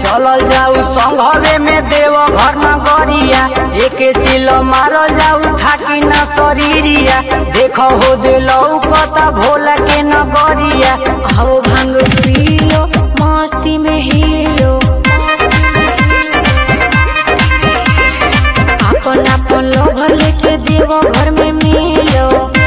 चलल जाऊ संघवे में देव घर न गरिया एके चिल मारल जाऊ थाकी न शरीरिया देख हो दिलौ पता भोला के न गरिया आओ भांग पी लो मस्ती में हीरो अपन अपन लोभर लेके देवो घर में मिलो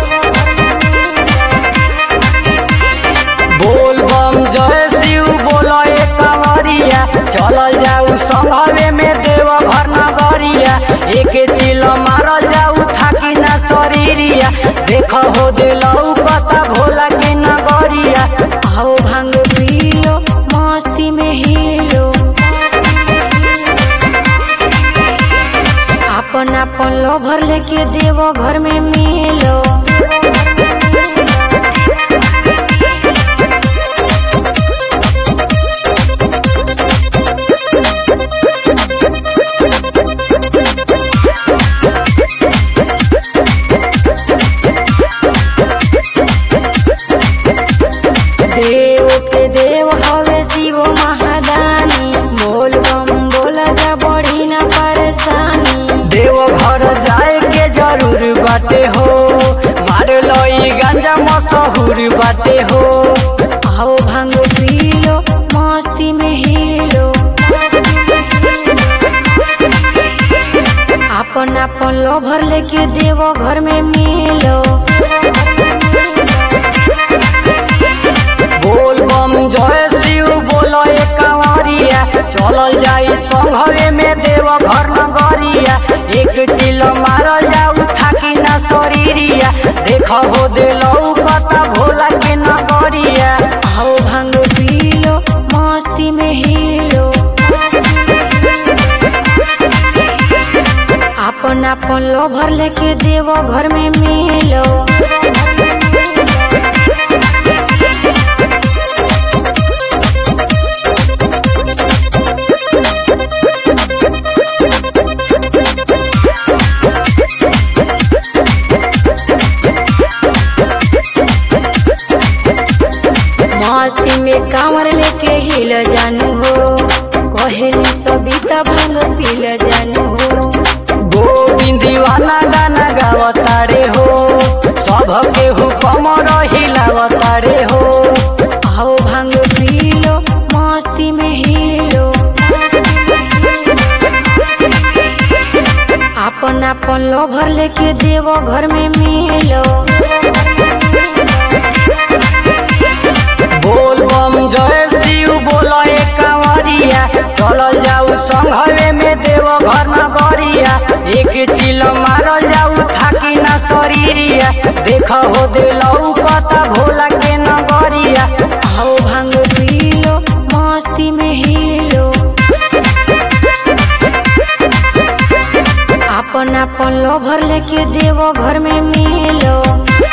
बोल बम जय शिव बोलो एक कंवरिया चलल जाऊ संघवे में देव घर न गरिया एके चिल मारल जाऊ थाकी न शरीरिया देख हो दिलौ पता भोला के न गरिया आओ भांग पी लो मस्ती में हीरो अपन अपन लोभर लेके देवो घर में मिलो देव के देव हवे शिव महादानी बोल बम बोल जा बड़ी न परेशानी देव घर जाए के जरूर बाटे हो मार लई गांजा मशहूर बाटे हो आओ भांग पी लो मस्ती में हीरो अपन अपन लोभर लेके देवो घर में मिलो बोल बम जय शिव बोलो एक कंवरिया चलल जाई संघवे में देव घर न गरिया एक चिल मारल जाऊ थाकी न शरीरिया देख हो दिलौ पता भोला के न गरिया आओ भांग पी लो मस्ती में हीरो अपन अपन लोभर लेके देवो घर में मिलो मस्ती में कांवर लेके हिल जानू हो कहेली सबिता भांग पील जानू हो गोविंद दीवाना गाना गावतारे हो सब के हुकम हिलावतारे हो आओ भांग पी लो मस्ती में हीरो अपन अपन लोभर लेके देवो घर में मिलो बोल बम जय शिव बोलो एक कंवरिया चलल जाऊ संघवे में देव घर न गरिया एक चिल मारल जाऊ थाकी न शरीरिया देख हो दिलौ पता भोला के न गरिया आओ भांग पी लो मस्ती में हीरो अपन अपन लोभर लेके देवो घर में मिलो